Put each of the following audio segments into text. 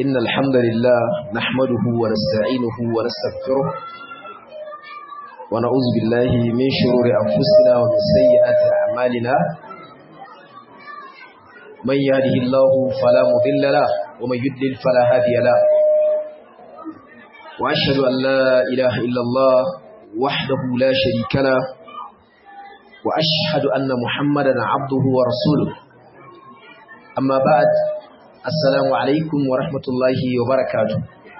إن الحمد لله نحمده ونستعينه ونستغفره ونعوذ بالله من شرور أنفسنا ومن سيئات أعمالنا من يهده الله فلا مضل له ومن يضلل فلا هادي له وأشهد أن لا إله إلا الله وحده لا شريك له وأشهد أن محمدا عبده ورسوله أما بعد السلام عليكم ورحمة الله وبركاته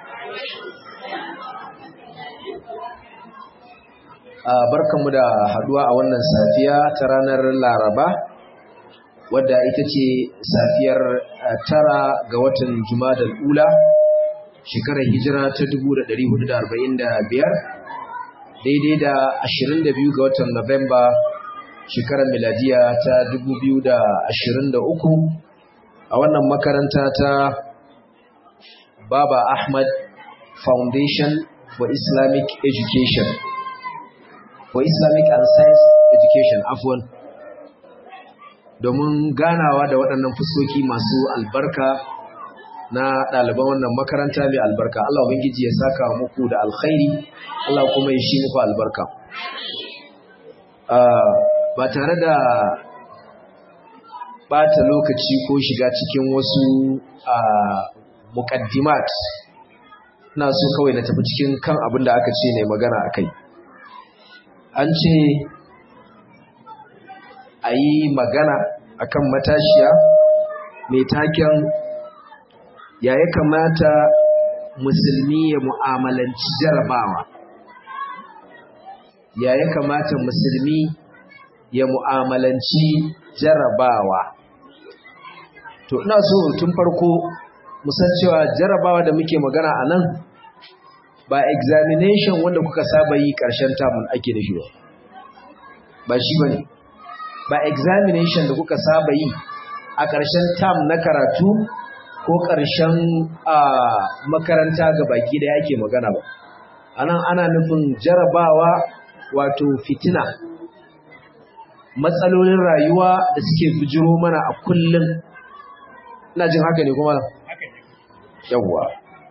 barkanmu da haduwa a wannan safiya ta ranar laraba wadda ita ce safiyar tara ga watan jumadal ula shekarar hijira ta 1445 daidai da 22 ga watan Nuwamba shekarar miladiya ta 2023 a wannan makaranta ta Baba Ahmad Foundation for Islamic Education for Islamic and Science Education afwan domin ganawa da waɗannan fuskoki masu albarka na ɗaliban wannan makaranta mai albarka Allah ubangiji ya saka muku da alkhairi Allah kuma ya shi muku albarka ba tare da bata lokaci ko shiga cikin wasu muqaddimat na so kawai na tafi cikin kan abin da aka ce ne magana akai an ce a yi magana akan matashiya mai taken ya ya kamata musulmi ya mu'amalanci jarabawa ya ya kamata musulmi ya mu'amalanci jarabawa to ina so tun farko musan cewa jarabawa da muke magana a nan ba examination wanda kuka saba yi ƙarshen tamun ake da shi ba ba shi ba ne ba examination da kuka saba yi a ƙarshen tam na karatu ko ƙarshen makaranta ga baki da yake magana ba anan ana nufin jarabawa wato fitina matsalolin rayuwa da suke bijiro mana a kullum ina jin haka ne kuma yawwa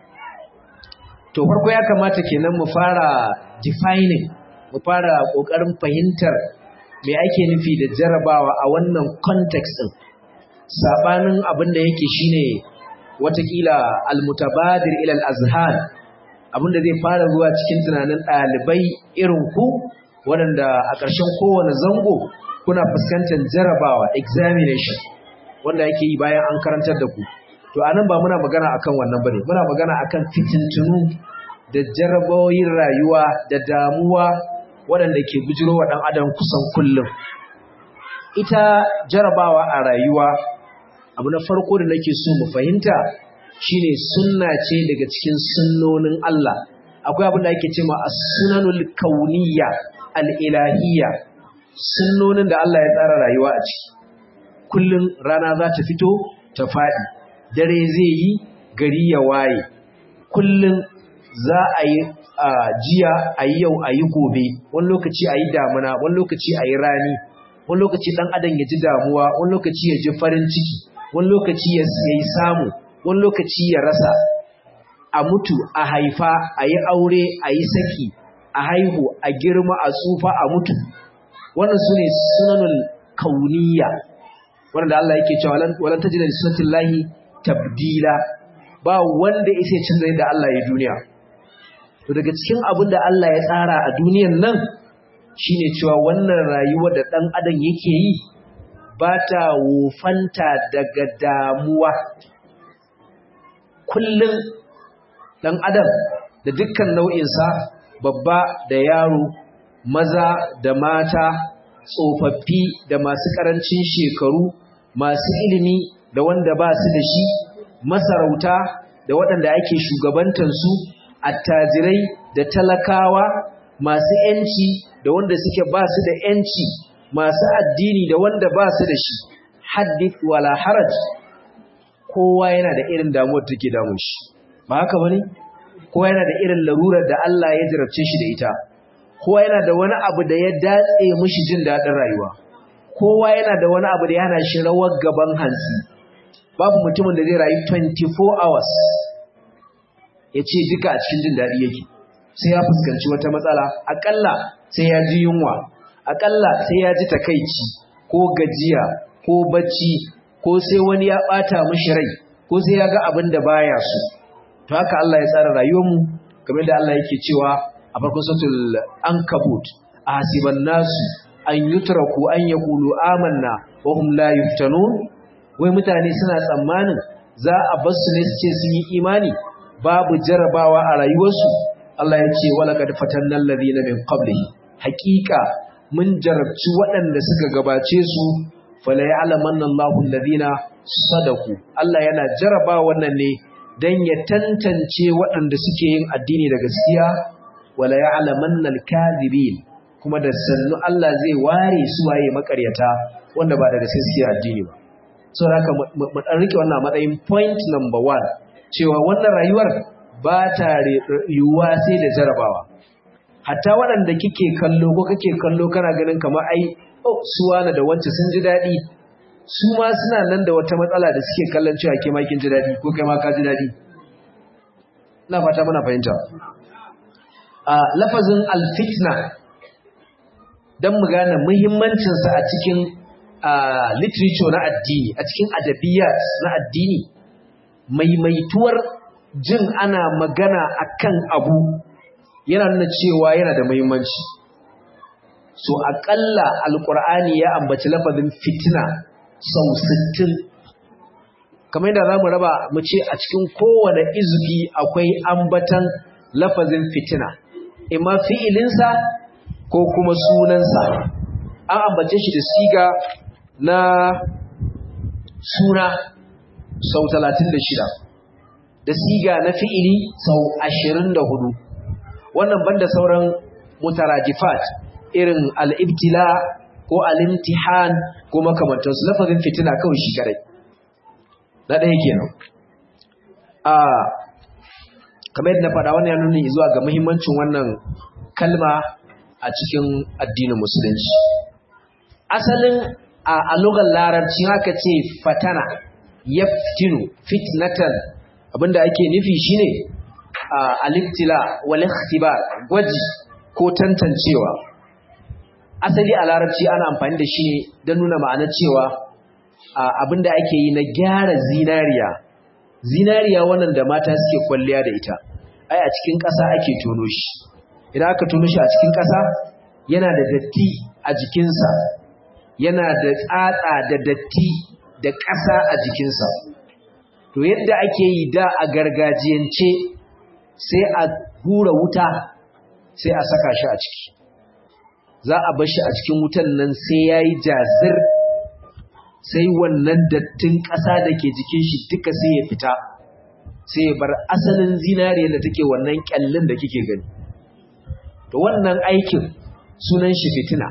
to farko ya kamata kenan mu fara defining mu fara ƙoƙarin fahimtar me ake nufi da jarabawa a wannan context din sabanin abin da yake shine watakila almutabadir ila al-azhar abinda zai fara zuwa cikin tunanin ɗalibai irin ku waɗanda a ƙarshen kowane zango kuna fuskantar jarabawa examination wanda yake yi bayan an karantar da ku to anan ba muna magana akan wannan bane muna magana akan fitintunu da jarabawoyin rayuwa da damuwa waɗanda ke bujiro wa ɗan adam kusan kullum ita jarabawa a rayuwa abu na farko da nake so mu fahimta shine sunna ce daga cikin sunnonin Allah akwai abin da ake cewa as-sunanul kauniyya al-ilahiyya sunnonin da Allah ya tsara rayuwa a ciki kullun rana za ta fito ta fadi dare zai yi gari ya waye kullun za a yi jiya a yi yau a yi gobe wani lokaci a yi damuna wani lokaci a yi rani wani lokaci dan adam ya ji damuwa wani lokaci ya ji farin ciki wani lokaci ya yi samu wani lokaci ya rasa a mutu a haifa a yi aure a yi saki a haihu a girma a tsufa a mutu wannan su ne sunanul kauniya wanda Allah yake cewa walan tajida li sunnatin lahi tabdila ba wanda yake canza da Allah ya duniya to daga cikin abin da Allah ya tsara a duniyan nan shine cewa wannan rayuwa da dan adam yake yi ba ta wofanta daga damuwa kullum ɗan adam da dukkan nau'insa babba da yaro maza da mata tsofaffi da masu ƙarancin shekaru masu ilimi da wanda ba su da shi masarauta da waɗanda ake shugabantansu attajirai da talakawa masu 'yanci da wanda suke ba su da 'yanci masu addini da wanda ba su da shi haddith wala haraj kowa yana da irin damuwar take damun shi ba haka bane kowa yana da irin larurar da Allah ya jarabce shi da ita kowa yana da wani abu da ya datse mishi jin dadin rayuwa kowa yana da wani abu da yana shi rawar gaban hantsi babu mutumin da zai rayu 24 hours ya ce duka a cikin jin daɗi yake sai ya fuskanci wata matsala aƙalla sai ya ji yunwa aƙalla sai ya ji takaici ko gajiya ko bacci ko sai wani ya ɓata mishi rai ko sai ya ga abin da baya so to haka Allah ya tsara rayuwarmu kamar da Allah yake cewa a farkon suratul ankabut ahasiban nasu an yutraku an yaqulu amanna wa hum la yuftanun wai mutane suna tsammanin za a bar su ne su ce sun yi imani babu jarabawa a rayuwarsu Allah ya ce wala kad fatanna alladhina min qablihi haqiqa mun jarabci waɗanda suka gabace su fala ya'lamanna Allahu alladhina sadaku Allah yana jaraba wannan ne dan ya tantance waɗanda suke yin addini da gaskiya wala ya'lamanna al-kadhibin kuma da sannu Allah zai ware su waye makaryata wanda ba da gaskiya suke addini ba saboda haka mu dan rike wannan matsayin point number 1 cewa wannan rayuwar ba ta yiwuwa sai da jarabawa hatta waɗanda kike kallo ko kake kallo kana ganin kamar ai oh suwana da wance sun ji daɗi su ma suna nan da wata matsala da suke kallon cewa ke ma kin ji daɗi ko kai ma ka ji daɗi ina fata muna fahimta a lafazin alfitna don mu gane muhimmancinsa a cikin literature na addini a cikin adabiyat na addini maimaituwar jin ana magana akan abu yana nuna cewa yana da muhimmanci so aƙalla alƙur'ani ya ambaci lafazin fitina sau sittin. kamar yadda za mu raba mu ce a cikin kowane izufi akwai ambatan lafazin fitina imma fi'ilinsa ko kuma sunansa an ambace shi da siga na suna sau talatin da shida, da siga na fi'ili sau ashirin da hudu. wannan banda sauran mutarajifat irin al'ibtila ko al'imtihan ko makamantarsu lafazin fitina kawai shi kare na ɗaya kenan a kamar yadda na faɗa wannan ya nuni zuwa ga muhimmancin wannan kalma a cikin addinin musulunci asalin a lugar larabci haka ce fatana yaftinu fitnatan abinda ake nufi shine al-ibtila wal ikhtibar gwaji ko tantancewa asali a larabci ana amfani da shi don nuna ma'anar cewa abinda ake yi na gyara zinariya zinariya wannan da mata suke kwalliya da ita ai a cikin ƙasa ake tono shi idan aka tono shi a cikin ƙasa yana da datti a jikinsa yana da tsatsa da datti da ƙasa a jikinsa to yadda ake yi da a gargajiyance sai a hura wuta sai a saka shi a ciki za a bar shi a cikin wutan nan sai ya yi jazir sai wannan dattin ƙasa da ke jikin shi duka sai ya fita sai ya bar asalin zinariya da take wannan ƙyallin da kike gani to wannan aikin sunan shi fitina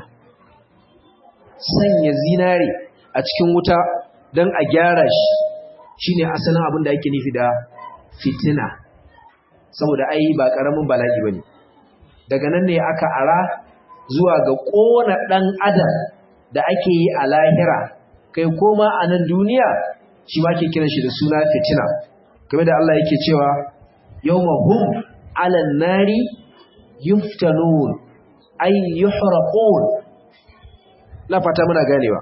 sanya zinare a cikin wuta don a gyara shi shine asalin abin da ake nufi da fitina saboda ai ba ƙaramin bala'i ba ne daga nan ne aka ara zuwa ga ƙona ɗan adam da ake yi a lahira kai koma a nan duniya shi ma ke kiran shi da suna fitina game da Allah yake cewa yawma hum alan nari yuftanun ay yuhraqun la fata muna ganewa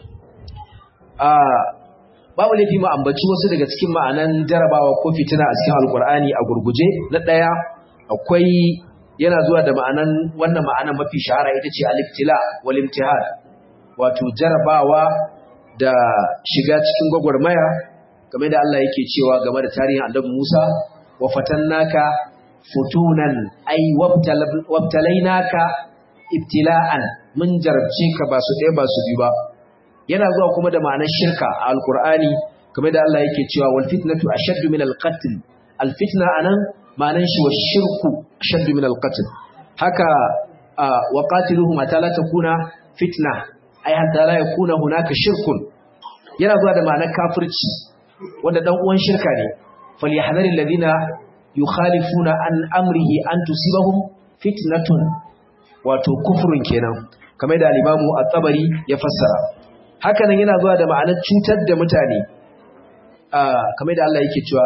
a babu laifi mu ambaci wasu daga cikin ma'anan jarabawa ko fitina a cikin alkur'ani a gurguje na ɗaya akwai yana zuwa da ma'anan wannan ma'anan mafi shahara ita ce aliftila wal imtihan wato jarabawa da shiga cikin gwagwarmaya game da Allah yake cewa game da tarihin annabi Musa wa fatannaka futunan ay wabtalainaka ibtila'an mun jarabce ka ba su ɗaya ba su biyu ba yana zuwa kuma da ma'anar shirka a alkur'ani game da Allah yake cewa wal fitnatu ashaddu min al qatl al fitna anan ma'anar shi wa shirku ashaddu min al qatl haka wa qatiluhum hatta la takuna fitna ay hatta la yakuna hunaka shirkun yana zuwa da ma'anar kafirci wanda dan uwan shirka ne falyahdharil ladina yukhalifuna an amrihi an tusibahum fitnatun wato kufrun kenan kamar da al-imamu at-tabari ya fassara haka nan yana zuwa da ma'anar cutar da mutane kamar da Allah yake cewa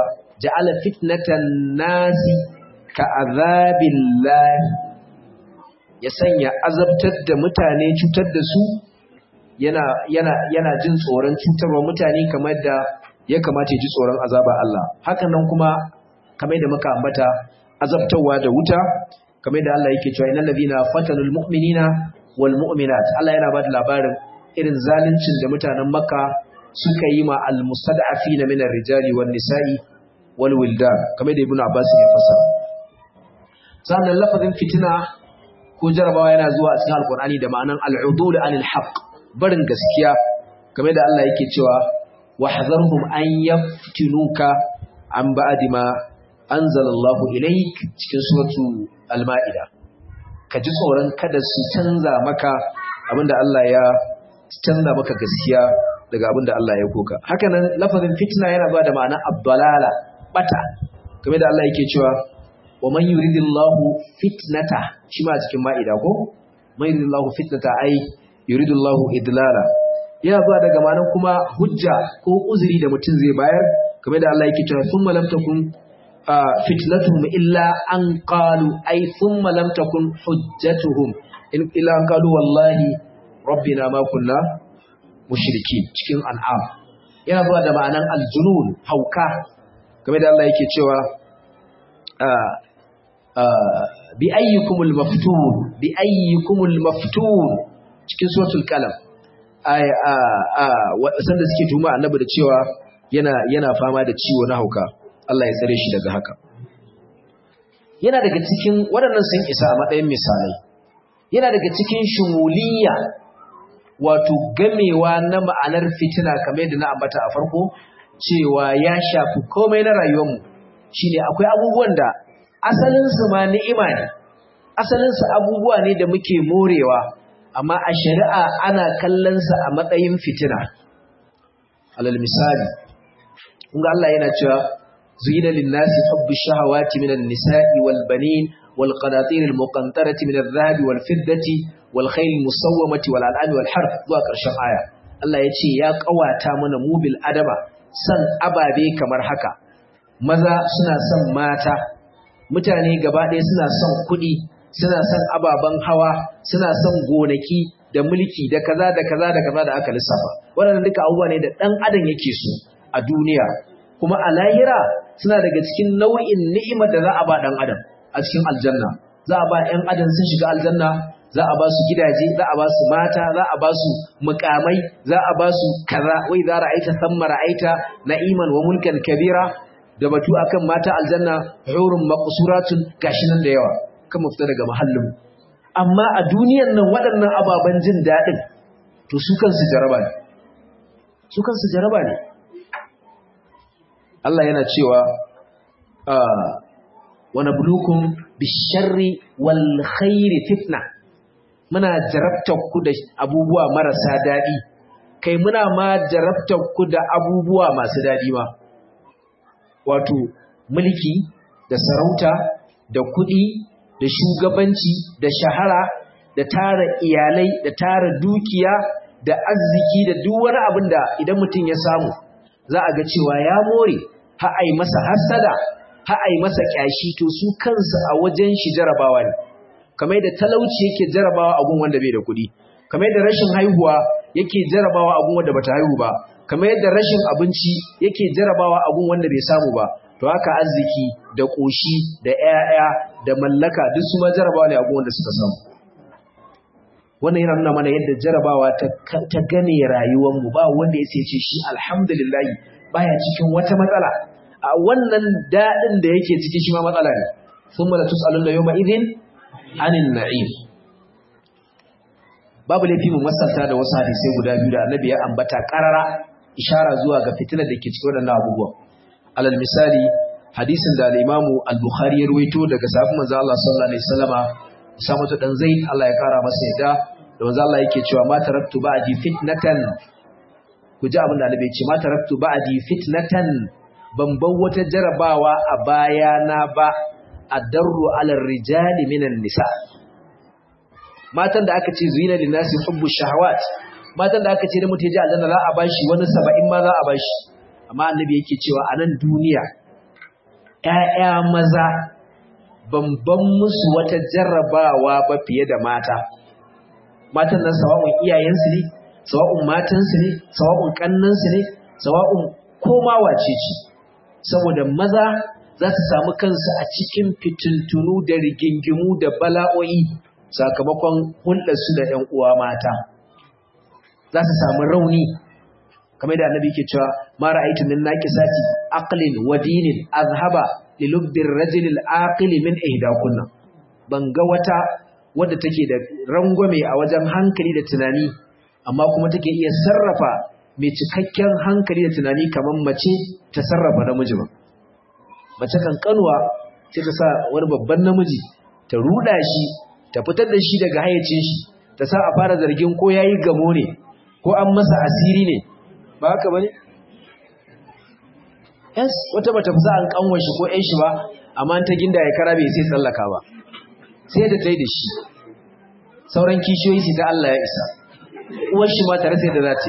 ja'ala fitnatan nasi ka azabillahi ya sanya azabtar da mutane cutar da su yana yana yana jin tsoron cutarwa mutane kamar da ya kamata ya ji tsoron azaba Allah hakan nan kuma kamar da muka ambata azabtarwa da wuta kamar da Allah yake cewa innal ladina fatanul mu'minina wal mu'minat Allah yana bada labarin irin zaluncin da mutanen Makka suka yi ma al mustad'afina min ar-rijali wan nisa'i wal wildan kamar da Ibn Abbas ya fassara sannan lafazin fitina ko jarabawa yana zuwa a cikin alqur'ani da ma'anan al-udul anil haqq barin gaskiya kamar da Allah yake cewa wahzarhum an yaftinuka an ba'di ma anzalallahu ilaik cikin suratu al-ma'ida ka ji tsoron kada su canza maka abinda Allah ya canza maka gaskiya daga abinda Allah ya koka hakanan lafazin fitna yana ba da ma'ana abdalala bata kamar da Allah yake cewa wa man yuridillahu fitnata shi ma cikin ma'ida ko man yuridillahu fitnata ai yuridillahu idlala yana zuwa daga ma'anar kuma hujja ko uzuri da mutum zai bayar kamar da Allah yake cewa thumma lam takun fitnatuhum illa an qalu ay thumma lam takun hujjatuhum in illa an qalu wallahi rabbina ma kunna mushrikin cikin an'am yana zuwa da ma'anar aljunun hauka kamar da Allah yake cewa bi ayyukumul maftun bi ayyukumul maftun cikin suratul qalam sanda suke tuma annabi da cewa yana yana fama da ciwo na hauka Allah ya tsare shi daga haka yana daga cikin waɗannan sun isa a matsayin misalai yana daga cikin shumuliyya wato gamewa na ma'anar fitina kamar yadda na ambata a farko cewa ya shafi komai na rayuwarmu shine akwai abubuwan da asalinsu ma ni'ima ne asalinsu abubuwa ne da muke morewa amma a shari'a ana kallonsa a matsayin fitina alal misali kunga Allah yana cewa zuyina linnasi hubbu shahawati minan nisa'i wal banin wal qanatir al muqantarati min adh-dhahab wal fiddati wal khayl al musawwamati wal an'ami wal harf zuwa karshen aya Allah ya ce ya kawata mana mubil adama san ababe kamar haka maza suna son mata mutane gaba ɗaya suna son kuɗi suna son ababen hawa suna son gonaki da mulki da kaza da kaza da kaza da aka lissafa waɗannan duka abubuwa ne da ɗan adam yake so a duniya kuma a lahira suna daga cikin nau'in ni'imar da za a ba ɗan adam a cikin aljanna za a ba ‘yan adam sun shiga aljanna za a ba su gidaje za a ba su mata za a ba su mukamai za a ba su kaza wai za ra'aita samma ra'aita na'iman wa mulkan kabira da batu akan mata aljanna hurun maqsuratun gashi nan da yawa kan mu fita daga mahallin amma a duniyar nan waɗannan ababen jin daɗin to su kansu jaraba ne su kansu jaraba ne Allah yana cewa wa nabluukum bisharri wal khairi fitna muna jarabtar ku da abubuwa marasa daɗi kai muna ma jarabtar ku da abubuwa masu daɗi ma wato mulki da sarauta da kuɗi da shugabanci da shahara da tara iyalai da tara dukiya da arziki da duk wani abin da idan mutum ya samu za a ga cewa ya more ha ai masa hasada ha ai masa kyashi to su kansu a wajen shi jarabawa ne kamar da talauci yake jarabawa a gun wanda bai da kuɗi kamar da rashin haihuwa yake jarabawa a gun wanda bata haihu ba kamar yadda rashin abinci yake jarabawa a gun wanda bai samu ba to haka arziki da ƙoshi da ‘ya'ya da mallaka duk su ma jarabawa ne a wanda suka samu wannan yana nuna mana yadda jarabawa ta gane rayuwarmu ba wanda ya ce shi alhamdulillah baya cikin wata matsala a wannan daɗin da yake ciki shi ma matsala ne sun mala tus'alun da yau ma'izin anin na'im babu laifi mu masanta da wasu hadisai guda biyu da annabi ya ambata ƙarara ishara zuwa ga fitinar da ke cikin waɗannan abubuwan alal misali hadisin da al-Imamu al-Bukhari ya ruwaito daga sahabban manzo Allah sallallahu alaihi wasallama Samatu dan Zaid Allah ya kara masa yadda da manzo Allah yake cewa ma taraktu ba'di fitnatan ku ji abin da Annabi ya ce ma taraktu ba'di fitnatan ban bar wata jarabawa a bayana ba adarru ala rijali minan nisa matan da aka ce zina linasi hubbu shahawat matan da aka ce da mutum ya ji aljanna za a bashi wani saba'in ma za a bashi amma annabi yake cewa a nan duniya ‘ya'ya maza bamban musu wata jarrabawa ba fiye da mata matan nan sawa'un iyayensu ne sawa'un matansu ne sawa'un kannansu ne sawa'un koma wace ce saboda maza za su samu kansu a cikin fitintunu da rigingimu da bala'o'i sakamakon hulɗarsu da ‘yan uwa mata za su samu rauni kamar da annabi ke cewa ma ra'aytu min naqisati aqlin wa dinin azhaba li lubdir rajul al-aqil min ihdakunna ban ga wata wadda take da rangwame a wajen hankali da tunani amma kuma take iya sarrafa mai cikakken hankali da tunani kamar mace ta sarrafa namiji ba mace kankanuwa sai ta sa wani babban namiji ta ruda shi ta fitar da shi daga hayyacin shi ta sa a fara zargin ko yayi gamo ne ko an masa asiri ne ba haka bane yes wata bata fusa an kanwa shi ko ƴan shi ba amma ta ginda ya kara bai sai tsallaka ba sai da tai da shi sauran kishiyoyi su ta Allah ya isa uwar shi ma tare sai da za ta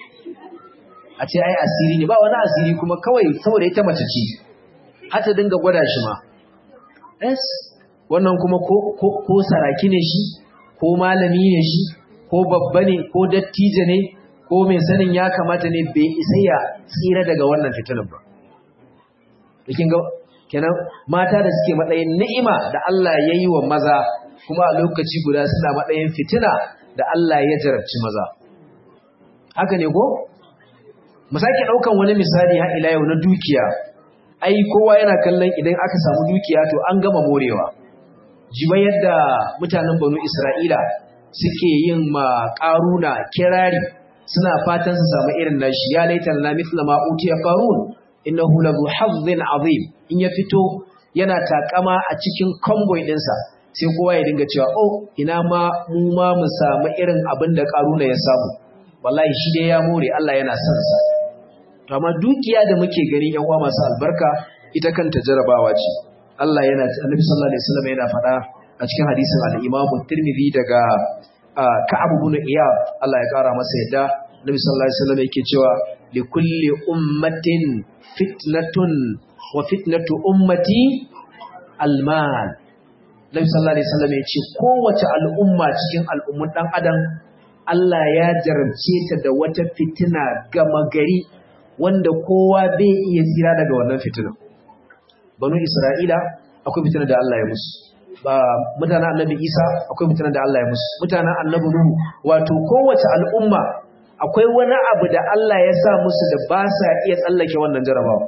a ce ai asiri ne ba wani asiri kuma kawai saboda ita mace ce har ta dinga gwada shi ma yes wannan kuma ko ko ko saraki ne shi ko malami ne shi ko babba ne ko dattijo ne ko mai sanin ya kamata ne bai isa ya tsira daga wannan fitinan ba. Bikin ga kenan mata da suke matsayin ni'ima da Allah ya yi wa maza kuma a lokaci guda suna matsayin fitina da Allah ya jarabci maza. Haka ne ko? Mu sake ɗaukan wani misali har ila yau na dukiya. Ai kowa yana kallon idan aka samu dukiya to an gama morewa. Jiba yadda mutanen Banu Isra'ila suke yin ma ƙaruna kirari suna fatan su samu irin nashi ya laitan na mithla ma utiya qarun innahu lahu hazzin azim in ya fito yana takama a cikin convoy dinsa sai kowa ya dinga cewa oh ina ma mu ma mu samu irin abin da qaruna ya samu wallahi shi dai ya more Allah yana son sa to amma dukiya da muke gani yan uwa masu albarka ita kanta jarabawa ce Allah yana Annabi sallallahu alaihi wasallam yana faɗa a cikin hadisin al-Imam Tirmidhi daga Ka'ab ibn Iyad Allah ya kara masa yadda Nabi sallallahu alaihi wasallam yake cewa li kulli ummatin fitnatun wa fitnatu ummati almal Nabi sallallahu alaihi wasallam yace kowace al'umma cikin al'ummun dan adam Allah ya jarabce ta da wata fitina gama gari wanda kowa bai iya tsira daga wannan fitina Banu Isra'ila akwai fitina da Allah ya musu ba mutanen annabi isa akwai mutanen da Allah ya musu mutanen annabi nuhu wato kowace al'umma akwai wani abu da Allah ya sa musu da ba sa iya tsallake wannan jarabawa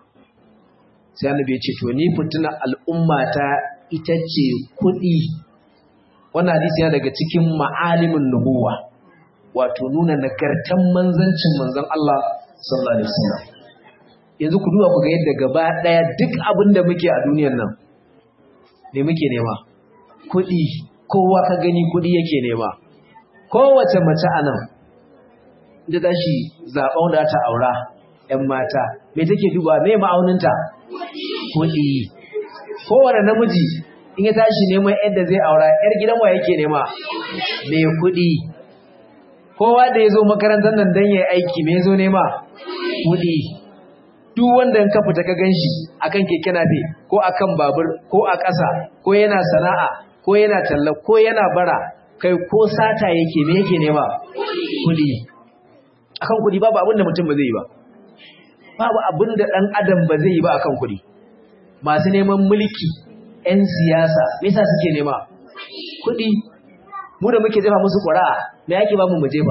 sai annabi ya ce to ni fitina al'umma ta ita ce kuɗi wannan hadisi yana daga cikin ma'alimin nubuwa wato nuna nagartan manzancin manzon Allah sallallahu alaihi wasallam yanzu ku duba ku ga yadda gaba daya duk abin da muke a duniyar nan me muke nema kuɗi kowa ka gani kuɗi yake nema kowace mace a nan da tashi zaɓen da ta aura ‘yan mata me take duba me ma'auninta kuɗi kowane namiji in ya tashi neman yadda zai aura ‘yar gidan wa yake nema me kuɗi kowa da ya zo makarantar nan don ya aiki me zo nema kuɗi duk wanda ka fita ka ganshi akan keke nafe ko akan babur ko a ƙasa ko yana sana'a ko yana talla ko yana bara kai ko sata yake me yake nema kudi akan kudi babu abin da mutum ba zai yi ba babu abin da dan adam ba zai yi ba akan kudi masu neman mulki 'yan siyasa me yasa suke nema kudi mu da muke jefa musu ƙura'a me yake ba mu mu jefa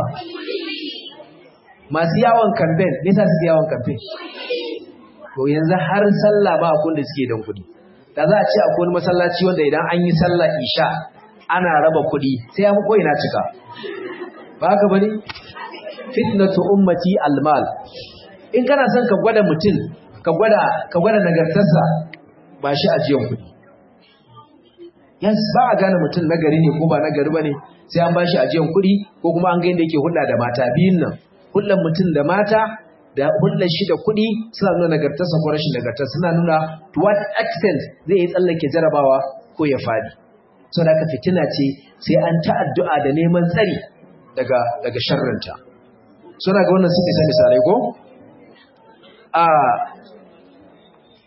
masu yawon campaign me yasa suke yawon campaign to yanzu har sallah ba akwai da suke don kuɗi da za a ce akwai wani masallaci wanda idan an yi sallah isha ana raba kuɗi sai ya fi ko'ina cika ba haka bane fitnatu ummati almal in kana son ka gwada mutum ka gwada ka gwada nagartarsa ba shi ajiyan kuɗi yes ba a gane mutum nagari ne ko ba nagari bane sai an bashi ajiyan kuɗi ko kuma an ga yadda yake hulɗa da mata biyun nan hulɗar mutum da mata da hulɗar shi da kuɗi suna nuna nagartarsa ko rashin nagartarsa suna nuna to what extent zai yi tsallake jarabawa ko ya fadi so da fitina ce sai an ta addu'a da neman tsari daga daga sharrinta so ga wannan sun isa misalai ko a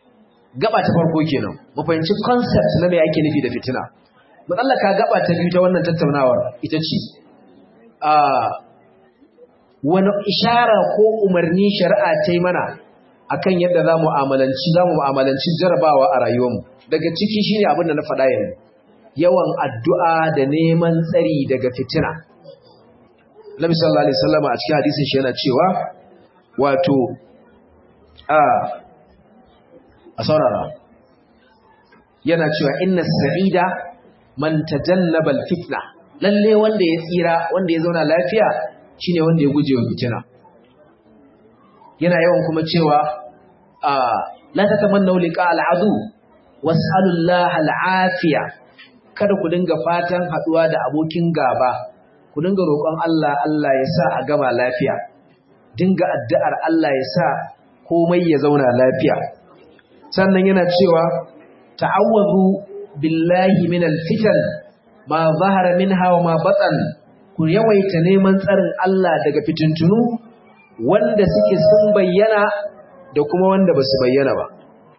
gaba ta farko kenan mu fahimci concept na me ake nufi da fitina matsallaka gaba ta biyu ta wannan tattaunawar ita ce a wani ishara ko umarni shari'a ta yi mana akan yadda za mu mu'amalanci za mu mu'amalanci jarabawa a rayuwarmu daga ciki shine abin da na faɗa yanzu yawan addu'a da neman tsari daga fitina Nabi sallallahu alaihi wasallam a cikin hadisin shi yana cewa wato a a saurara yana cewa inna sa'ida man tajannaba al-fitna lalle wanda ya tsira wanda ya zauna lafiya shine wanda ya guje wa fitina yana yawan kuma cewa a la tatamannu liqa al-adu was'alu Allah al-afiya kada ku dinga fatan haduwa da abokin gaba ku dinga roƙon Allah Allah ya sa a gama lafiya dinga addu'ar Allah ya sa komai ya zauna lafiya sannan yana cewa ta'awwazu billahi minal fitan ma zahara minha wa ma batan ku yawaita neman tsarin Allah daga fitintunu wanda suke sun bayyana da kuma wanda basu bayyana ba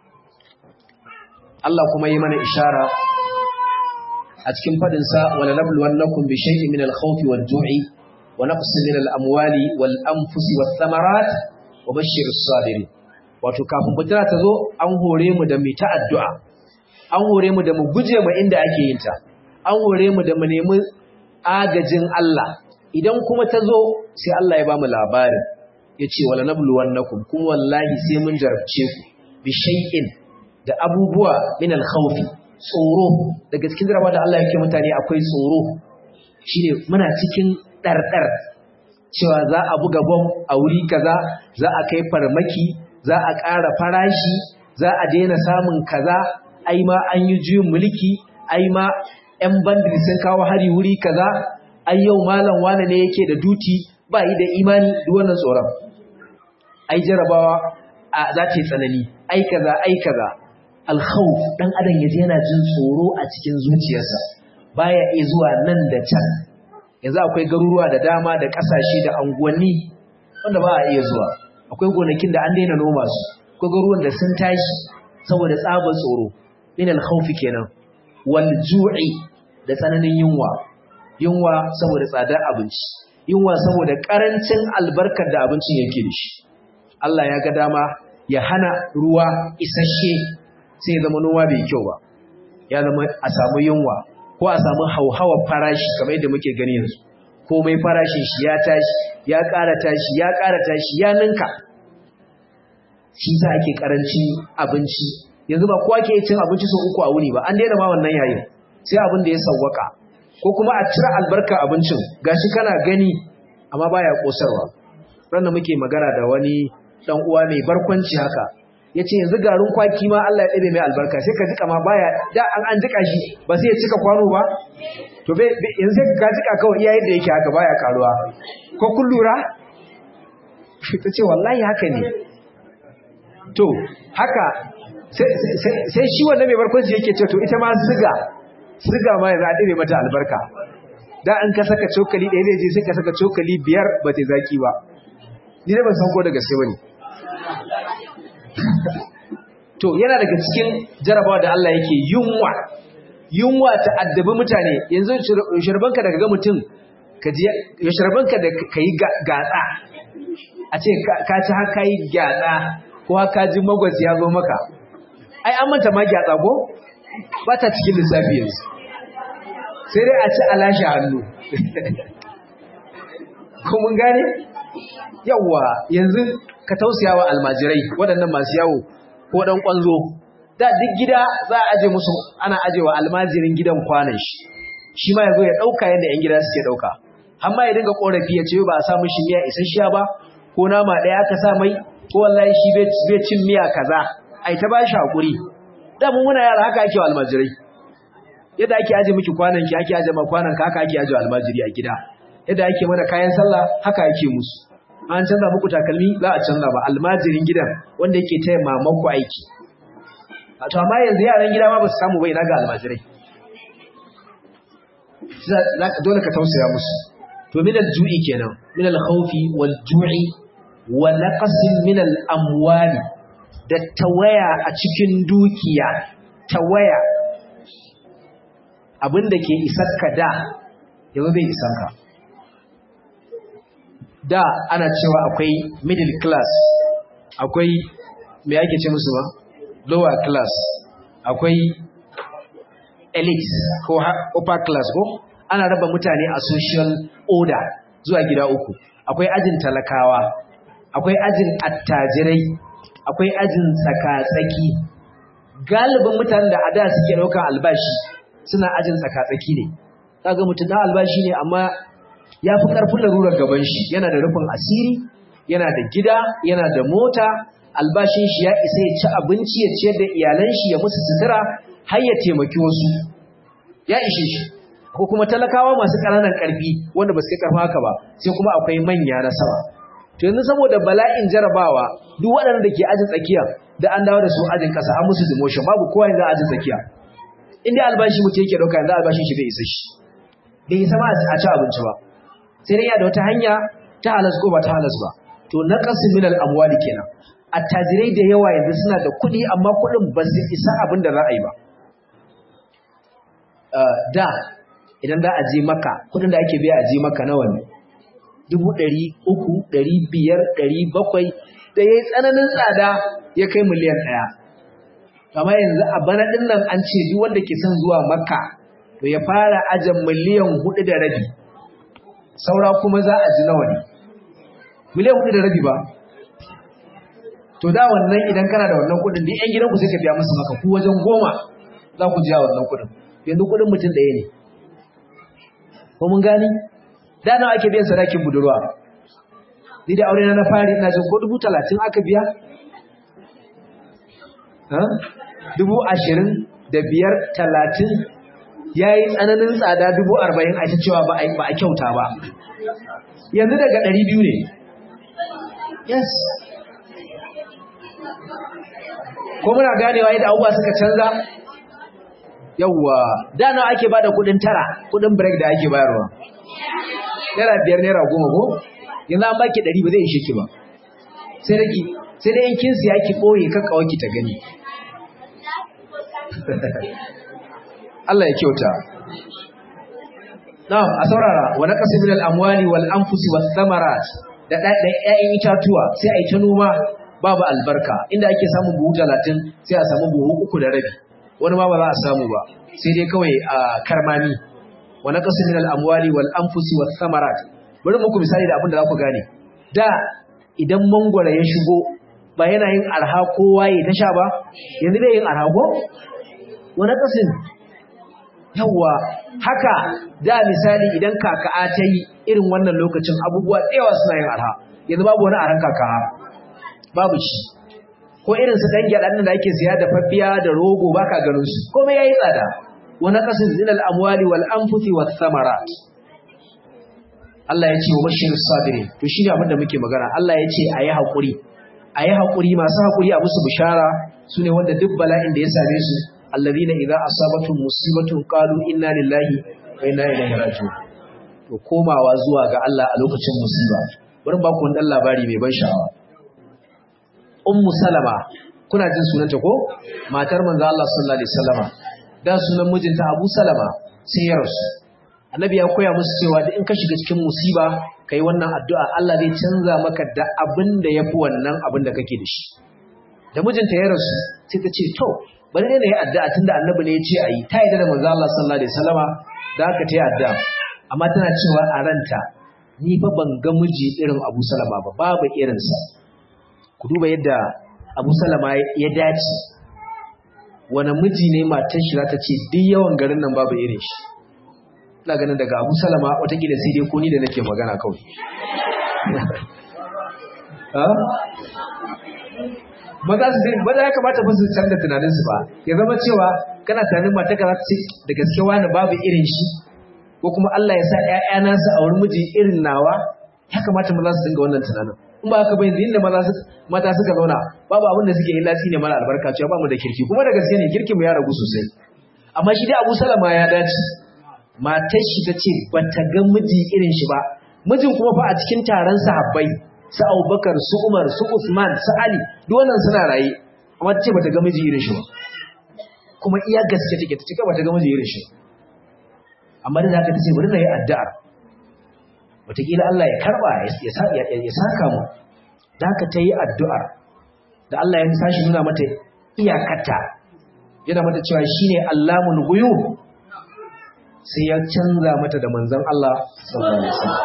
Allah kuma yi mana ishara a cikin fadin sa wala nabluwannakum bi shay'in min al-khawfi wal-ju'i wa naqsin min al-amwali wal-anfusi wath-thamarat wa bashshiris sabirin wato kafin fitina ta zo an hore mu da mu ta addu'a an hore mu da mu guje mu inda ake yin ta an hore mu da mu nemi agajin Allah idan kuma ta zo sai Allah ya bamu labari yace wala nabluwannakum kuma wallahi sai mun jarabce ku bi shay'in da abubuwa min al-khawfi tsoro daga cikin jarabawa da Allah yake mutane akwai tsoro shine muna cikin dardar cewa za a buga bom a wuri kaza za a kai farmaki za a ƙara farashi za a daina samun kaza ai ma an yi juyin mulki ai ma 'yan bandit sun kawo hari wuri kaza ai yau malam wane ne yake da duti ba yi da imani duk wannan tsoron ai jarabawa a za ta yi tsanani ai kaza ai kaza alkhawf dan adam yaje yana jin tsoro a cikin zuciyarsa baya iya zuwa nan da can yanzu akwai garuruwa da dama da kasashe da anguwanni wanda ba a iya zuwa akwai gonakin da an daina noma su akwai garuruwan da sun tashi saboda tsabar tsoro min al-khawf kenan wal ju'i da tsananin yunwa yunwa saboda tsadar abinci yunwa saboda karancin albarkar da abincin yake da shi Allah ya ga dama ya hana ruwa isasshe sai ya zama noma bai kyau ba ya zama a samu yunwa ko a samu hauhawar farashi kamar yadda muke gani yanzu komai farashin shi ya tashi ya ƙara tashi ya ƙara tashi ya ninka shi za ake ƙarancin abinci yanzu ba kowa ke cin abinci sau uku a wuni ba an daina ma wannan yayin sai abin da ya sawwaka ko kuma a cire albarkar abincin gashi kana gani amma baya kosarwa ranar muke magana da wani dan uwa mai barkwanci haka yace yanzu garin kwaki ma Allah ya ɗabe mai albarka sai ka jika ma baya da an an jika shi ba sai ya cika kwano ba to bai yanzu sai ka jika kawai iya yadda yake haka baya karuwa ko kun lura ta ce wallahi haka ne to haka sai shi wannan mai barkwanci yake ce to ita ma siga siga ma yanzu a ɗabe mata albarka da an ka saka cokali ɗaya zai je sai ka saka cokali biyar ba ta zaki ba ni da ban san ko da gaske bane to yana daga cikin jarabawa da Allah yake yunwa yunwa ta addabi mutane yanzu shirbanka daga ga mutum ka ji shirbanka da kai gatsa a ce ka ci haka yi gyatsa ko haka ji magwas ya zo maka ai an manta ma gyatsa ko ba ta cikin lissafi yanzu sai dai a ci alashe hannu ko mun gane yawwa yanzu ka tausaya wa almajirai waɗannan masu yawo ko ɗan ƙwanzo da duk gida za a aje musu ana aje wa almajirin gidan kwanan shi shi ma ya zo ya ɗauka yadda 'yan gida suke ɗauka har ma ya dinga ƙorafi ya ce ba a sa mishi miya isasshiya ba ko nama ɗaya aka sa mai ko wallahi shi bai cin miya kaza ai ta ba shi haƙuri da mun muna yara haka ake wa almajirai yadda ake aje miki kwanan ki ake aje ma kwanan ka haka ake aje wa almajiri a gida yadda ake mana kayan sallah haka ake musu an canza muku takalmi za a canza ba almajirin gidan wanda yake taya mamanku aiki to amma yanzu yaran gida ma ba su samu bai na ga almajirai dole ka tausaya musu to min al-ju'i kenan min al-khawfi wal ju'i wa naqsin min al-amwali da tawaya a cikin dukiya tawaya abin da ke isar ka da yanzu bai isar ka da ana cewa akwai middle class akwai me ake ce musu ba lower class akwai elite ko upper class ko ana raba mutane a social order zuwa gida uku akwai ajin talakawa akwai ajin attajirai akwai ajin tsaka-tsaki galibin mutanen da a da suke ɗaukar albashi suna ajin tsaka-tsaki ne kaga mutum na albashi ne amma ya fi ƙarfin larurar gaban shi yana da rufin asiri yana da gida yana da mota albashin shi ya isa ya ci abinci ya ciyar da iyalan shi ya musu sutura har ya taimaki wasu ya ishe shi ko kuma talakawa masu ƙananan ƙarfi wanda ba su kai ƙarfin haka ba sai kuma akwai manya na sama to yanzu saboda bala'in jarabawa duk waɗanda da ke ajin tsakiya da an dawo da su ajin ƙasa an musu demotion babu kowa yanzu ajin tsakiya in dai albashi mutum yake ɗauka yanzu albashin shi bai isa shi bai isa ma a ci abinci ba sai dai ya da wata hanya ta halas ko ba ta halas ba to na kasu min al'amwali kenan attajirai da yawa yanzu suna da kuɗi amma kuɗin ba su isa abin da za a yi ba da idan da a je maka kuɗin da ake biya a je maka nawa ne dubu ɗari uku ɗari biyar ɗari bakwai da ya yi tsananin tsada ya kai miliyan ɗaya kama yanzu a bana ɗin nan an ce duk wanda ke son zuwa makka to ya fara ajin miliyan hudu da rabi saura kuma za a ji nawa ne miliyan hudu da rabi ba to da wannan idan kana da wannan kudin da yan gidanku sai ka biya musu maka ku wajen goma za ku ji wannan kudin yanzu kudin mutum ɗaya ne ko mun gani da nawa ake biyan sadakin budurwa ni da aure na na fari ina jin ko dubu talatin aka biya dubu ashirin da biyar talatin ya yi tsananin tsada dubu arba'in a cewa ba a kyauta ba yanzu daga ɗari biyu ne yes ko muna ganewa yadda abubuwa suka canza yawwa da nawa ake bada kudin tara kudin break da ake bayarwa naira biyar naira goma ko yanzu an baki ɗari ba zai ishe ki ba sai da ki sai da yankin siya ki ɓoye kakkawa ki ta gani Allah ya kyauta na'am a saurara wa naqsi min al-amwali wal anfusi was thamarat da ɗayan itatuwa sai a yi ta noma babu albarka inda ake samun buhu talatin sai a samu buhu uku da rabi wani ma ba za a samu ba sai dai kawai a karmami wa naqsi min al-amwali wal anfusi was thamarat bari muku misali da abin da za ku gane da idan mangwara ya shigo ba yana yin arha kowa ya ta sha ba yanzu bai yin arha ko wa naqsin yawa haka da misali idan kaka'a ta yi irin wannan lokacin abubuwa tsewa suna yin arha yanzu babu wani aran kaka'a babu shi ko irin su dan gyaɗan da ake siya da faffiya da rogo baka ganin su komai yayi tsada wa naqsin zinal amwali wal anfusi was thamarat Allah ya ce wa bashir sabirin to shine abin da muke magana Allah ya ce ayi hakuri ayi hakuri masu hakuri a musu bishara sune wanda duk bala'in da ya same su alladhina idza asabatuhum musibatun qalu inna lillahi wa inna ilaihi raji'un to komawa zuwa ga Allah a lokacin musiba bari ba ku dan labari mai ban sha'awa ummu salama kuna jin sunanta ko matar manzo Allah sallallahu alaihi wasallama da sunan mijinta Abu Salama sai ya rasu annabi ya koya musu cewa da in ka shiga cikin musiba kai wannan addu'a Allah zai canza maka da abin da yafi wannan abin da kake da shi da mijinta ya rasu sai ta ce to bari ne yi addu'a tunda annabi ne ya ce ayi ta yi da manzo Allah sallallahu alaihi wasallama da aka ta yi addu'a amma tana cewa a ranta ni fa ban ga miji irin Abu Salama ba babu irinsa ku duba yadda Abu Salama ya dace wani miji ne matar shi za ta ce duk yawan garin nan babu irin shi ina ganin daga Abu Salama watakila sai dai ko ni da nake magana kawai maza su zai maza ya kamata ba su canza tunaninsu ba ya zama cewa kana tunanin mata ka za ta ce da gaske wani babu irin shi ko kuma Allah ya sa ‘ya'yana su a wurin miji irin nawa ya kamata maza su dinga wannan tunanin in ba haka bai inda mata suka zauna babu abin da suke illa ne mana albarka cewa ba mu da kirki kuma da gaske ne kirkin mu ya ragu sosai amma shi dai Abu Salama ya dace matar shi ta ce ba ta ga miji irin shi ba mijin kuma fa a cikin taron sahabbai su Abubakar su Umar su Usman su Ali duk wannan suna raye amma ta ce bata ga miji irin shi ba kuma iya gaske take ta ce kai bata ga miji irin shi amma da haka ta ce bari na yi addu'ar wataƙila Allah ya karba ya saka mu da haka ta yi addu'ar da Allah ya sashi nuna mata iyakata yana mata cewa shine Allahul ghuyub sai ya canza mata da manzon Allah sallallahu alaihi wasallam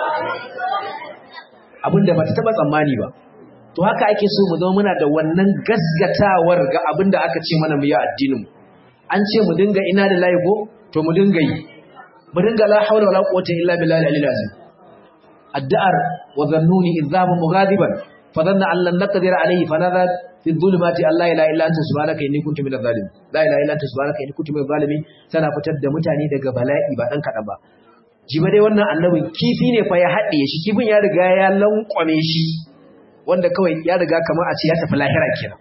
abinda bata taba tsammani ba to haka ake so mu zama muna da wannan gasgatawar ga abinda aka ce mana mu yi addinin mu an ce mu dinga ina da layi ko to mu dinga yi mu dinga la haula wala quwwata illa billahi al-aliyyil azim addu'ar wa zannuni idhabu mughadiban fa dhanna an lan naqdir alayhi fa nadha fi dhulumati alla ilaha illa anta subhanaka inni kuntu minadh zalimin la ilaha illa anta subhanaka inni kuntu minadh zalimin tana fitar da mutane daga bala'i ba dan kadan ba jiba dai wannan annabin kifi ne fa ya haɗe shi kifin ya riga ya lankwame shi wanda kawai ya riga kamar a ce ya tafi lahira kenan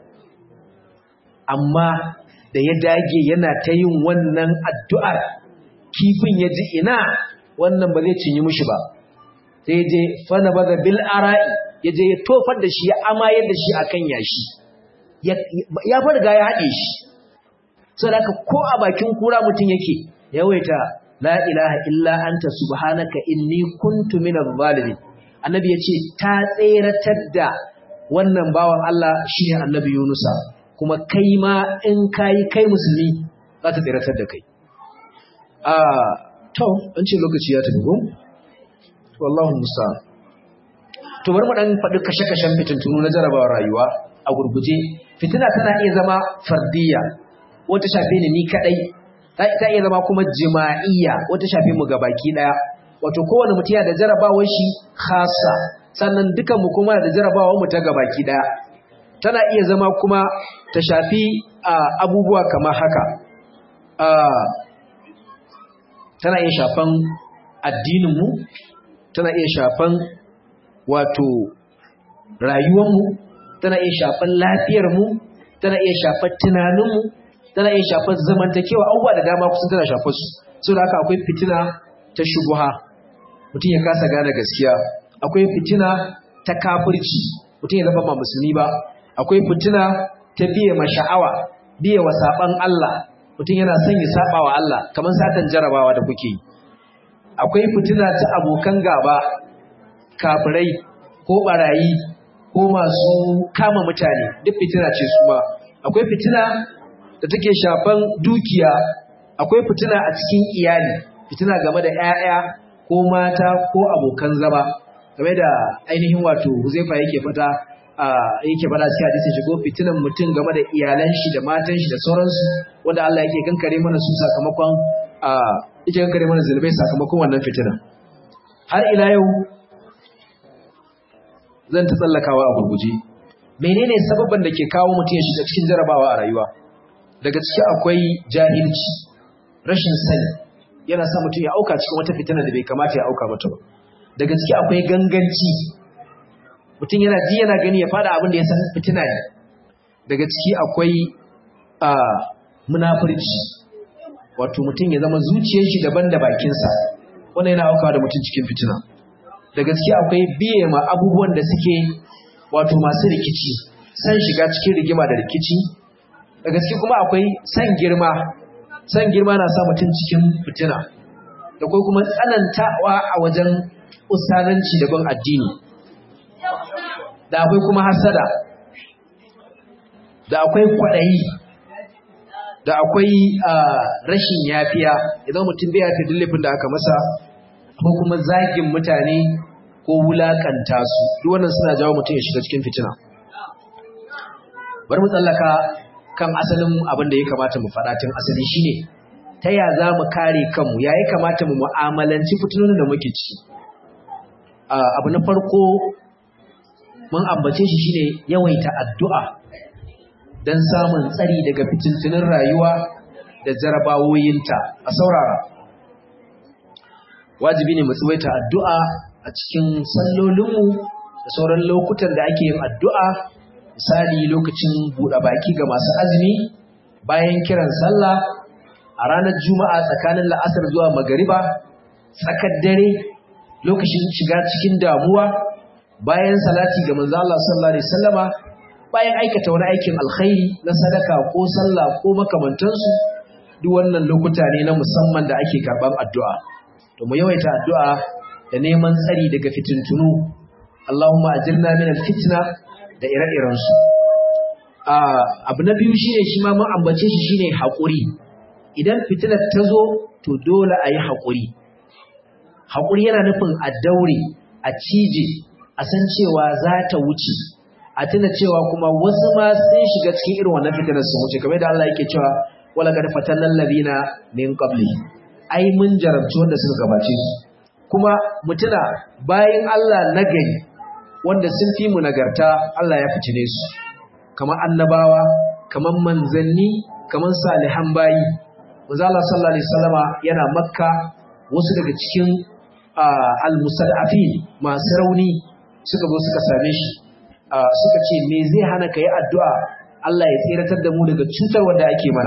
amma da ya dage yana ta yin wannan addu'ar kifin ya ji ina wannan ba zai cinye mushi ba sai je fana baza bil ara'i ya je ya tofar da shi ya amayar da shi akan yashi ya fa riga ya haɗe shi saboda haka ko a bakin kura mutum yake yawaita la ilaha illa anta subhanaka inni kuntu minadh zalimin annabi yace ta tseratar da wannan bawan Allah shine annabi Yunusa kuma kai ma in kai kai musulmi za ta tseratar da kai ah to an ce lokaci ya tafi ko wallahu musta'an to bari mu dan faɗi kashe-kashen fitintunu na jarabawar rayuwa a gurguje fitina tana iya zama fardiyya wata shafe ni ni kadai ta iya zama kuma jima'iyya wata shafe mu baki daya wato kowane mutum yana da jarabawar shi khassa sannan dukan mu kuma da jarabawar mu ta gabaki daya tana iya zama kuma ta shafi abubuwa kamar haka tana iya shafan addinin mu tana iya shafan wato rayuwar mu tana iya shafan lafiyar mu tana iya shafan tunanin mu tana iya shafar zamantakewa abubuwa da dama kusan tana shafar su saboda haka akwai fitina ta shubuha mutum ya kasa gane gaskiya akwai fitina ta kafirci mutum ya zama ba musulmi ba akwai fitina ta biye ma sha'awa biye wa saban Allah mutum yana son ya saba wa Allah kamar satan jarabawa da kuke yi akwai fitina ta abokan gaba kafirai ko barayi ko masu kama mutane duk fitina ce su ma akwai fitina da take shafan dukiya akwai fitina a cikin iyali fitina game da 'ya'ya ko mata ko abokan zama game da ainihin wato Huzaifa yake fata a yake fada cikin hadisi shigo fitinan mutum game da iyalan shi da matan shi da sauransu wanda Allah yake kankare mana su sakamakon a yake kankare mana zulmai sakamakon wannan fitina har ila yau zan ta tsallakawa a gurguje menene sababban da ke kawo mutum ya shiga cikin jarabawa a rayuwa daga ciki akwai jahilci rashin sani yana sa mutum ya auka cikin wata fitina da bai kamata ya auka mata ba daga ciki akwai ganganci mutum yana ji yana gani ya fada abin da ya san fitina ne daga ciki akwai a munafurci wato mutum ya zama zuciyar shi daban da bakinsa wannan yana aukawa da mutum cikin fitina daga ciki akwai biye ma abubuwan da suke wato masu rikici san shiga cikin rigima da rikici da gaske kuma akwai san girma san girma na sa mutum cikin fitina da kai kuma tsanantawa a wajen ustazanci da bin addini da akwai kuma hasada da akwai kwaɗayi da akwai rashin yafiya idan mutum bai yafi dillifin da aka masa ko kuma zagin mutane ko wulakanta su duk wannan suna jawo mutum ya shiga cikin fitina bari mu tsallaka kan asalin abin da ya kamata mu faɗa tun asali shine ta ya za mu kare kanmu ya ya kamata mu mu'amalanci fitinonin da muke ci abu na farko mun ambace shi shine yawaita addu'a don samun tsari daga fitintunin rayuwa da jarabawoyinta a saurara wajibi ne mu tsawaita addu'a a cikin sallolinmu da sauran lokutan da ake yin addu'a misali lokacin buɗe baki ga masu azumi bayan kiran sallah a ranar juma'a tsakanin la'asar zuwa magariba tsakar dare lokacin shiga cikin damuwa bayan salati ga manzo Allah sallallahu alaihi wasallama bayan aikata wani aikin alkhairi na sadaka ko sallah ko makamantansu duk wannan lokuta ne na musamman da ake karban addu'a to mu yawaita addu'a da neman tsari daga fitintunu Allahumma ajirna min alfitna da ire-iren su abu na biyu shine shi ma mun ambace shi shine haƙuri idan fitinar ta zo to dole a yi haƙuri haƙuri yana nufin a daure a cije a san cewa za ta wuce a tuna cewa kuma wasu ma sun shiga cikin irin wannan fitinar su wuce kamar da Allah yake cewa wala qad fatanna alladhina min qabli ai mun jarabci wanda suka gabace su kuma mutuna bayan Allah nagari wanda sun fi mu nagarta Allah ya fitine su kamar annabawa kamar manzanni kamar salihan bayi manzo Allah sallallahu alaihi wasallama yana makka wasu daga cikin al-mustad'afin masu rauni suka zo suka same shi suka ce me zai hana ka yi addu'a Allah ya tseratar da mu daga cutar wanda ake mana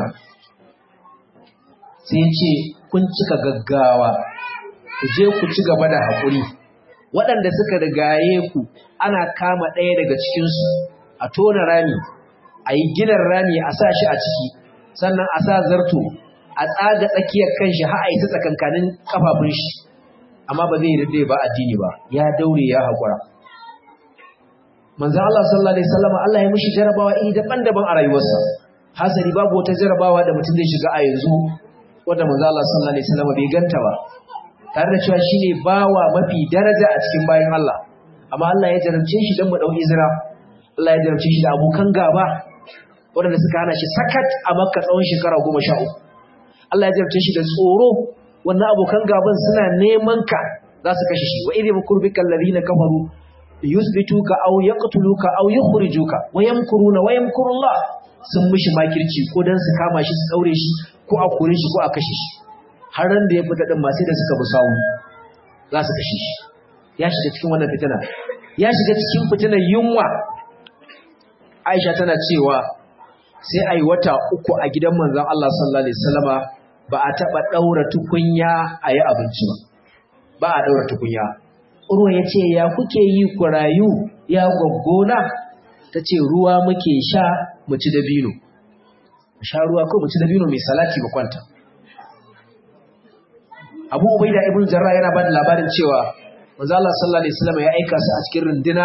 sai ce kun cika gaggawa ku je ku ci gaba da haƙuri waɗanda suka rigaye ku ana kama ɗaya daga cikinsu a tona rami a yi ginin rami a sa shi a ciki sannan a sa zarto a tsaga tsakiyar kanshi har a yi ta tsakankanin kafafun shi amma ba zai rinde ba addini ba ya daure ya haƙura manzan Allah sallallahu alaihi wasallam Allah ya mishi jarabawa iri daban-daban a rayuwarsa hasari babu wata jarabawa da mutum zai shiga a yanzu wanda manzan Allah sallallahu alaihi wasallam bai ganta ba tare da cewa shine bawa mafi daraja a cikin bayan Allah amma Allah ya jarabce shi dan mu dau izra Allah ya jarabce shi da abokan gaba waɗanda suka hana shi sakat a Makka tsawon shekara goma sha uku Allah ya jarabce shi da tsoro wannan abokan gaban suna neman ka za su kashe shi wa idh yakurbika alladhina kafaru yusbituka aw yaqtuluka aw yukhrijuka wa yamkuruna wa yamkuru Allah sun mishi makirci ko dan su kama shi su daure shi ko a kore shi ko a kashe shi har ran da ya fita din ma sai da suka bi sawu za su kashe shi ya shiga cikin wannan fitina ya shiga cikin fitinar yunwa Aisha tana cewa sai ai wata uku a gidan manzon Allah sallallahu alaihi wasallama ba a taba daura tukunya ayi abinci ba ba a daura tukunya Urwa ya ce, Ya kuke yi ku rayu, ya gwaggona? Ta ce, Ruwa muke sha mu ci dabino. Sha ruwa ko mu ci dabino mai salati ba kwanta. Abu Ubaida ibn Jarrah yana ba da labarin cewa, Manzo Allah sallallahu alaihi wasallam ya aika su a cikin runduna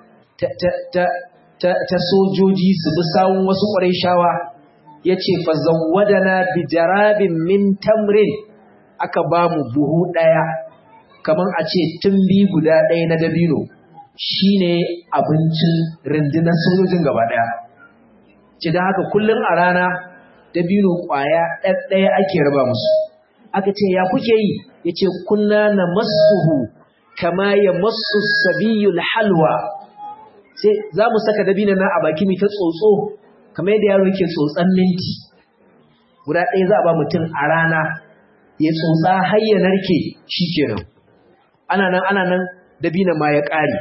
ta sojoji su bi sawun wasu ƙwarai shawa yace fa zawwadana bi jarabin min tamrin aka ba mu buhu ɗaya kamar a ce tumbi guda ɗaya na dabino shi ne abincin rundunar sojojin gaba ɗaya. Ce don haka kullum a rana dabino ƙwaya ɗaya ake raba musu. Aka ce ya kuke yi ya ce kunna na masuhu kama ya masu sabiyul halwa. Sai za mu saka dabino na a baki mai ta tsotso kamar yadda yaro yake tsotsan minti. Guda ɗaya za a ba mutum a rana ya tsotsa har ya narke shi kenan. ana nan ana nan dabina ma ya ƙare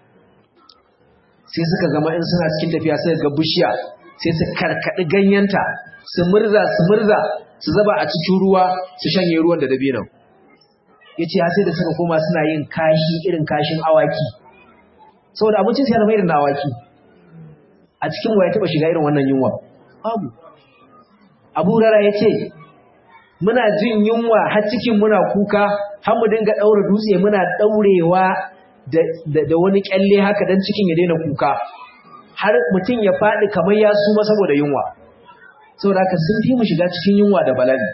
sai suka gama in suna cikin tafiya sai ga bishiya sai su karkaɗi ganyenta su murza su murza su zaba a cikin ruwa su shanye ruwan da dabinan ya ce sai da suka koma suna yin kashi irin kashin awaki saboda abincin sai zama irin na awaki a cikin waya taɓa shiga irin wannan yunwa babu abu rara ya ce muna jin yunwa har cikin muna kuka har mu dinga daura dutse muna daurewa da, da, wani kyalle haka dan cikin ya daina kuka har mutum ya faɗi kamar ya suma saboda yunwa saboda haka sun fi mu shiga cikin yunwa da bala'i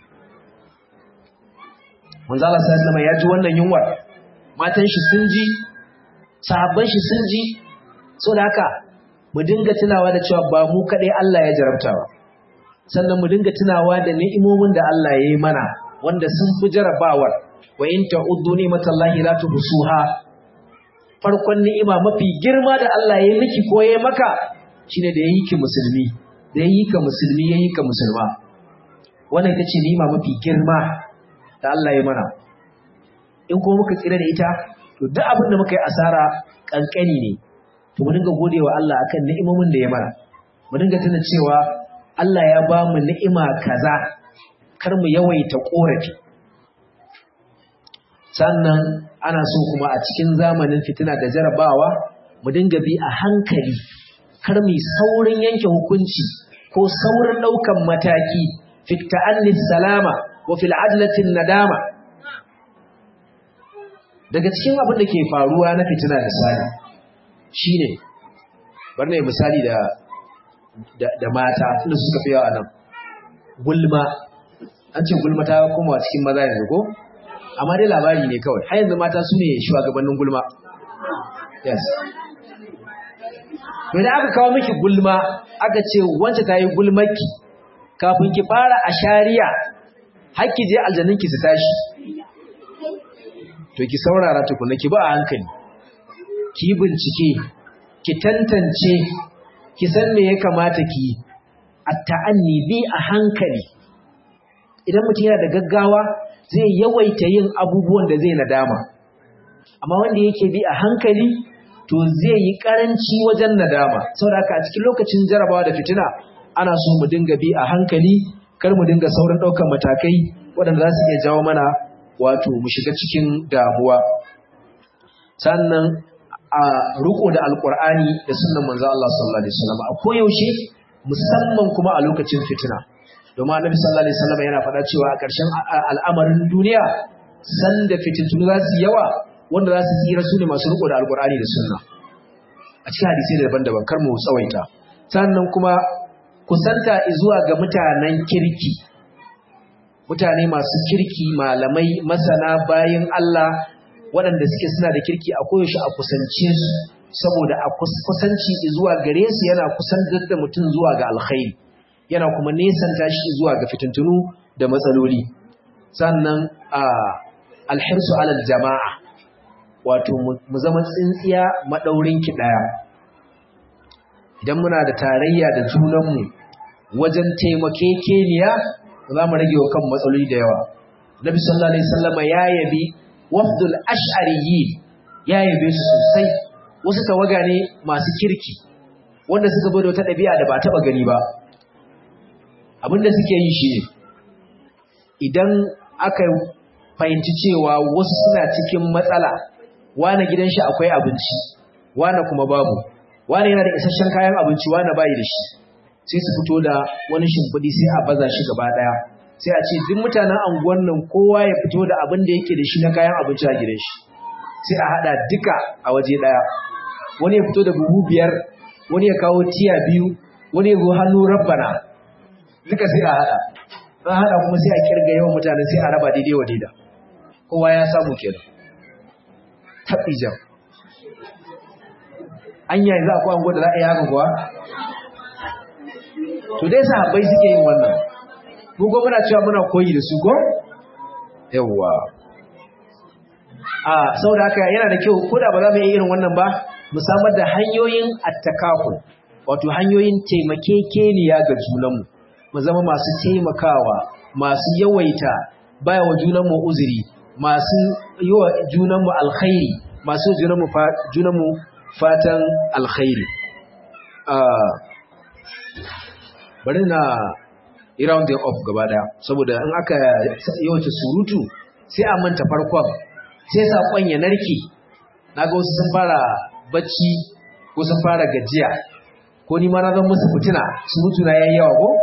manzo Allah sallallahu alaihi ya ji wannan yunwar matan shi sun ji sahabban shi sun ji saboda haka mu dinga tunawa da cewa ba mu kadai Allah ya jarabta ba sannan mu dinga tunawa da ni'imomin da Allah ya yi mana wanda sun fi jarabawar wa in ta'uddu ni'matallahi la tuhsuha farkon ni'ima mafi girma da Allah ya miki ko ya maka shine da yayi ki musulmi da yayi ka musulmi yayi ka musulma wannan ita ce ni'ima mafi girma da Allah ya mana in ko muka tsira da ita to duk abin da muka yi asara kankani ne to mu dinga godewa Allah akan ni'imomin da ya mana mu dinga tuna cewa Allah ya ba mu ni'ima kaza kar mu yawaita korafi sannan ana so kuma a cikin zamanin fitina da jarabawa mu dinga bi a hankali kar mu saurin yanke hukunci ko saurin daukan mataki fi ta'anni salama wa fil adlatin nadama daga cikin abin da ke faruwa na fitina da sani shine bar ne misali da da mata tunda suka fi yawa nan gulma an ce gulma ta koma cikin maza yanzu ko amma dai labari ne kawai har yanzu mata su ne shugabannin gulma yes to da aka kawo miki gulma aka ce wance ta yi gulmaki kafin ki fara a shari'a har ki je aljanninki su tashi to ki saurara tukuna ki ba a hankali ki bincike ki tantance ki san me ya kamata ki yi at-ta'anni bi a hankali idan mutum yana da gaggawa zai yawaita yin abubuwan da zai nadama amma wanda yake bi a hankali to zai yi karanci wajen nadama saboda haka a cikin lokacin jarabawa da fitina ana so mu dinga bi a hankali kar mu dinga saurin ɗaukar matakai waɗanda za su iya jawo mana wato mu shiga cikin damuwa sannan a riko da alkur'ani da sunnan manzo Allah sallallahu alaihi wasallam a koyaushe musamman kuma a lokacin fitina domin annabi sallallahu alaihi wasallam yana faɗa cewa a ƙarshen al'amarin duniya sanda fitintunu za su yawa wanda za su tsira su ne masu riko da alkur'ani da sunna a cikin hadisi daban-daban kar mu tsawaita sannan kuma kusanta zuwa ga mutanen kirki mutane masu kirki malamai masana bayin Allah waɗanda suke suna da kirki a koyaushe a kusance su saboda a kusanci zuwa gare su yana kusantar da mutum zuwa ga alkhairi yana kuma nesanta shi zuwa ga fitintunu da matsaloli sannan a alhirsu alal jama'a wato mu zama tsintsiya maɗaurin ki ɗaya idan muna da tarayya da junanmu wajen taimakekeniya za mu rage wa kan matsaloli da yawa nabi sallallahu alaihi wasallama ya yabi wafdul ash'ariyyin ya yabe su sosai wasu tawaga ne masu kirki wanda suka bada wata ɗabi'a da ba taɓa gani ba abinda suke yi shi ne idan aka fahimci cewa wasu suna cikin matsala wane gidan shi akwai abinci wane kuma babu wane yana da isasshen kayan abinci wane bayi da shi sai su fito da wani shimfiɗi sai a baza shi gaba ɗaya sai a ce duk mutanen anguwan nan kowa ya fito da abin da yake da shi na kayan abinci a gidan shi sai a haɗa duka a waje ɗaya wani ya fito da buhu biyar wani ya kawo tiya biyu wani ya zo hannu rabbana duka sai a haɗa an haɗa kuma sai a kirga yawan mutane sai a raba daidai wa daida kowa ya samu kenan taɓijan an yi za a kwa anguwa da za a yi haka kuwa to dai sahabbai suke yin wannan mu ko muna cewa muna koyi da su ko yawwa a saboda haka yana da kyau ko da ba za mu yi irin wannan ba mu samar da hanyoyin attakaful wato hanyoyin taimakekeniya ga junanmu mu zama masu taimakawa masu yawaita baya wa junanmu uzuri masu yi wa junanmu alkhairi masu junanmu fatan alkhairi bari na round them off gaba daya saboda in aka yawace surutu sai a manta farkon sai saƙon ya narke na ga wasu sun fara bacci ko sun fara gajiya ko ni ma na zan musu fitina surutu na yayi yawa ko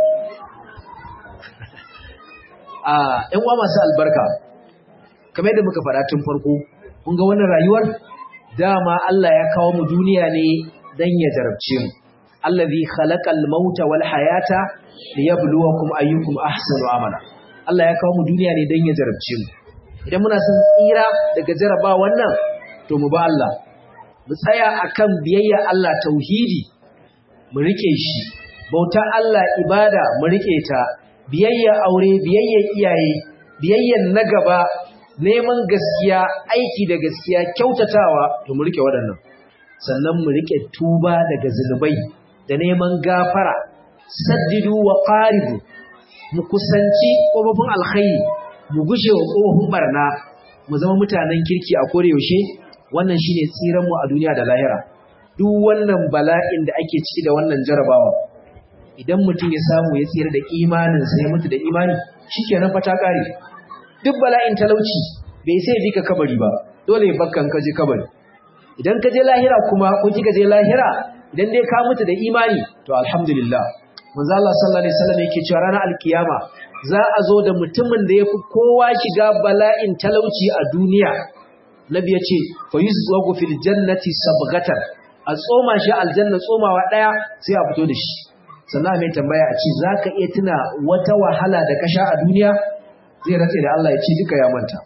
a ƴan uwa masu albarka kamar yadda muka faɗa tun farko kun ga wannan rayuwar dama Allah ya kawo mu duniya ne dan ya jarabce mu allazi khalaqal mauta wal hayata liyabluwakum ayyukum ahsanu amala Allah ya kawo mu duniya ne dan ya jarabce mu idan muna son tsira daga jaraba wannan to mu ba Allah mu tsaya akan biyayya Allah tauhidi mu rike shi bauta Allah ibada mu rike ta biyayya aure biyayya iyaye biyayya na gaba neman gaskiya aiki da gaskiya kyautatawa to mu rike waɗannan sannan mu rike tuba daga zunubai da neman gafara saddidu wa qaribu mu kusanci kofofin alkhairi mu gushe wa kofofin barna mu zama mutanen kirki a kore yaushe wannan shine tsiran mu a duniya da lahira duk wannan bala'in da ake ciki da wannan jarabawa idan mutum ya samu ya tsira da imanin sa ya mutu da imani shikenan fa ta kare duk bala'in talauci bai sai ji ka kabari ba dole bakkan ka je kabari idan ka je lahira kuma ko kika je lahira idan dai ka mutu da imani to alhamdulillah manzo Allah sallallahu alaihi wasallam yake cewa ranar alkiyama za a zo da mutumin da yafi kowa shiga bala'in talauci a duniya nabi ya ce fa yuzwagu fil jannati sabghatan a tsoma shi aljanna tsomawa daya sai a fito da shi sannan mai tambaya a ce zaka iya tuna wata wahala da ka sha a duniya zai ratse da Allah ya ce duka ya manta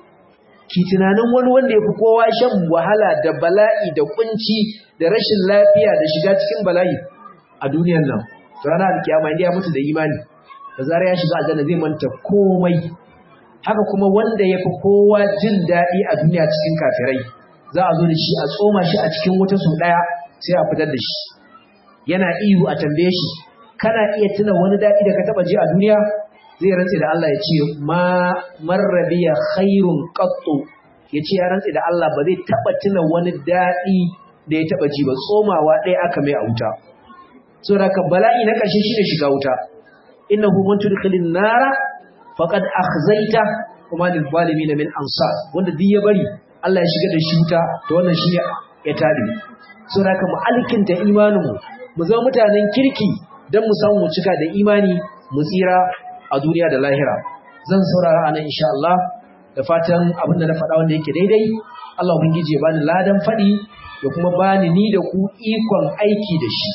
ki tunanin wani wanda yafi kowa shan wahala da bala'i da kunci da rashin lafiya da shiga cikin bala'i a duniyar nan ranar alkiyama inda ya mutu da imani da zarar ya shiga aljanna zai manta komai haka kuma wanda ya fi kowa jin daɗi a duniya cikin kafirai za a zo da shi a tsoma shi a cikin wuta sau ɗaya sai a fitar da shi yana ihu a tambaye shi kana iya tuna wani daɗi da ka taɓa ji a duniya zai rantse da Allah ya ce ma marrabiya khairun qattu ya ce ya rantse da Allah ba zai taɓa tuna wani daɗi da ya taɓa ji ba tsomawa ɗaya aka mai a wuta saboda ka bala'i na ƙarshe shi ne shiga wuta innahu man tudkhilin nara faqad akhzaita kuma lil zalimin min ansar wanda duk ya bari Allah ya shiga da shi wuta to wannan shi ya tabi so haka mu alkinta imanin mu mu zama mutanen kirki dan mu samu mu cika da imani mu tsira a duniya da lahira zan saurara anan insha Allah da fatan abin da na faɗa wanda yake daidai Allah ubangiji ya bani ladan faɗi da kuma bani ni da ku ikon aiki da shi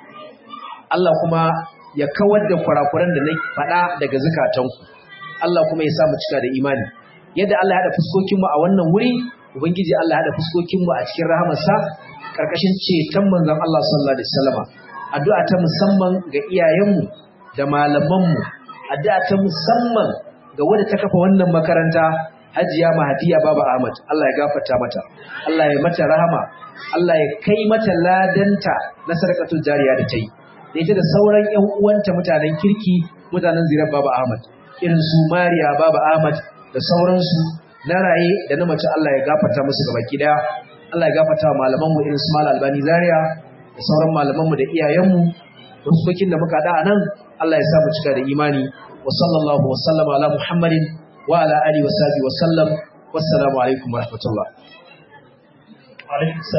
Allah kuma ya kawar da kurakuran da na faɗa daga zukatanku Allah kuma ya sa mu cika da imani yadda Allah ya haɗa fuskokinmu a wannan wuri ubangiji Allah ya haɗa fuskokinmu a cikin rahamarsa karkashin ceton manzon Allah sallallahu alaihi wasallama addu'a ta musamman ga iyayenmu da malamanmu addu'a ta musamman ga wanda ta kafa wannan makaranta Hajiya Mahadiya Baba Ahmad Allah ya gafarta mata Allah ya mata rahama Allah ya kai mata ladanta na sarkatul jariya da ta yi da ita da sauran ƴan uwanta mutanen kirki mutanen zirar Baba Ahmad irin su Mariya Baba Ahmad da sauransu na raye da na mace Allah ya gafarta musu gabaki daya Allah ya gafarta wa malamanmu irin su Mal Albani Zaria da sauran malamanmu da iyayenmu ruskokin da muka da nan Allah ya sa mu cika da imani wa sallallahu wa sallama ala Muhammadin wa ala alihi wa sahbihi wa sallam wassalamu alaikum wa rahmatullah